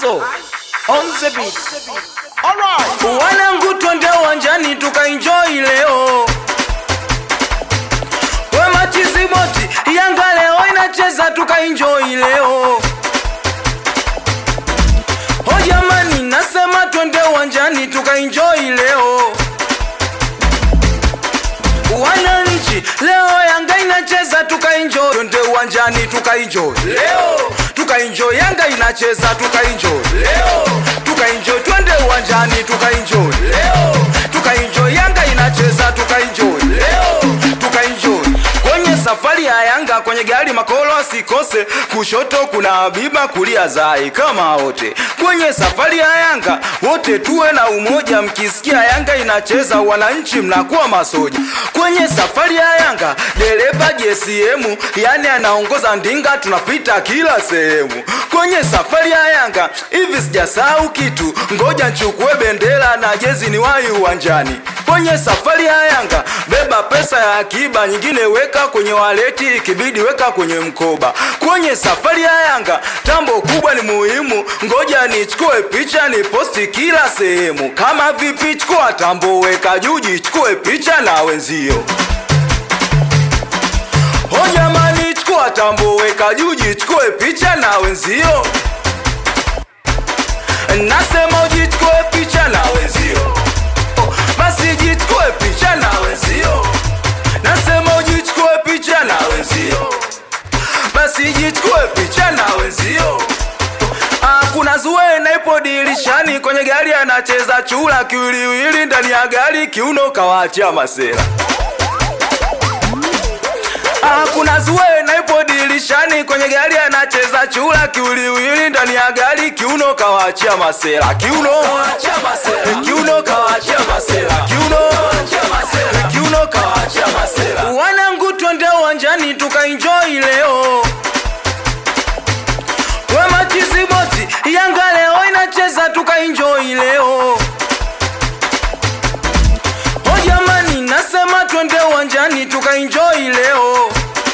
Azo on the beat. Alright. Wanangu twende uwanjani tukaenjoy leo. We machizi boti, Yanga leo inacheza tukaenjoy leo. Oh jamani, nasema twende uwanjani tukaenjoy leo. Wananchi leo Yanga inacheza tukaenjoy, twende uwanjani tukaenjoy leo, tukaenjoy Yanga inacheza tukaenjoy leo, tukaenjoy twende uwanjani tukaenjoy leo, tukaenjoy Yanga inacheza tukaenjoy leo, tukaenjoy kwenye safari ya Yanga kwenye gari makolo asikose, kushoto kuna Habiba, kulia Zai kama wote kwenye safari ya Yanga wote tuwe na umoja, mkisikia Yanga inacheza wananchi mnakuwa masoja. Kwenye safari ya Yanga dereva JCM yani anaongoza ndinga, tunapita kila sehemu. Kwenye safari ya Yanga hivi sijasahau kitu, ngoja nchukue bendera na jezi ni wahi uwanjani. Kwenye safari ya Yanga beba pesa ya akiba, nyingine weka kwenye waleti, ikibidi weka kwenye mkoba. Kwenye safari ya Yanga tambo kubwa ni muhimu, ngoja nichukue picha ni posti kila sehemu. Kama vipi, chukua tambo, weka juu, jichukue picha na wenzio. Oh jamani, chukua tambo, weka juu, jichukue picha na wenzio. Nasema ujichukue picha na wenzio, basi jichukue picha na wenzio. Nasema ujichukue picha na wenzio, basi jichukue picha na wenzio. Ah, kuna Zuena ipo dirishani kwenye gari anacheza chula kiwiliwili ndani ya gari kiuno kawaachia masela. Ah, kuna Zuena ipo dirishani kwenye gari anacheza chula kiwiliwili ndani ya gari kiuno kawaachia masela. Kiuno Eh, kiuno kawaachia masela. Kiuno Eh, kiuno kawaachia masela. Wanangu twende uwanjani tukaenjoy leo. We machizi boti, Yanga leo inacheza tukaenjoy leo. Oh jamani, nasema twende uwanjani tukaenjoy leo.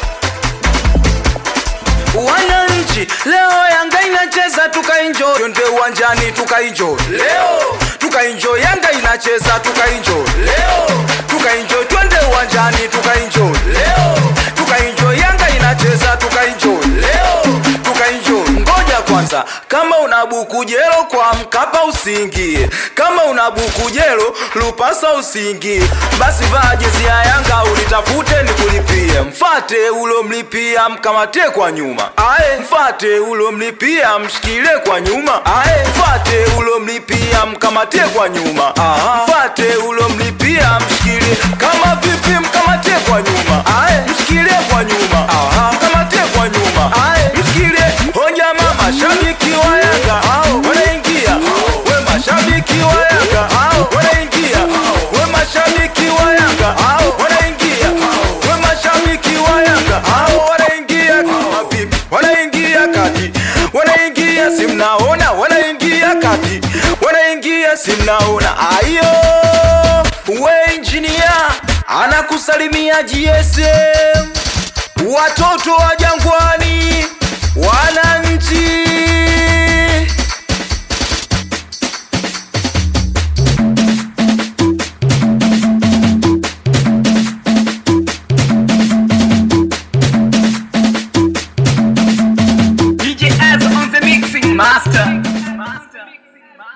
Wananchi leo Yanga inacheza tukaenjoy, twende uwanjani tukaenjoy leo, tukaenjoy Yanga inacheza tukaenjoy leo, tukaenjoy twende uwanjani tukaenjoy leo, tukaenjoy Yanga inacheza tukaenjoy leo, tukaenjoy. Ngoja kwanza, kama una buku jelo kwa Mkapa usiingie, kama una buku jelo Lupasa usiingie, basi vaa jezi ya Yanga ulitafute nikulipie, mfate ulo mlipia mkamate kwa nyuma, ae mfate ulo mlipia mshikilie kwa nyuma, ae mfate ulo mlipia mkamate kwa nyuma, aha mfate ulo mlipia mshikilie, kama vipi mkamate kwa nyuma, ae mshikilie kwa nyuma, aha mkamate kwa nyuma, ae mshikilie. Hoja mama shabiki wa Yanga hao wanaingia, we mashabiki wa Yanga hao wanaingia, we mashabiki wa Yanga hao wanaingia, we mashabiki wa Yanga hao wanaingia, kama vipi wanaingia kati, wanaingia si mnaona, wanaingia kati, wanaingia si mnaona, ayo we engineer anakusalimia GSM, watoto wa Jangwani, wananchi DJ Az on the mixing master.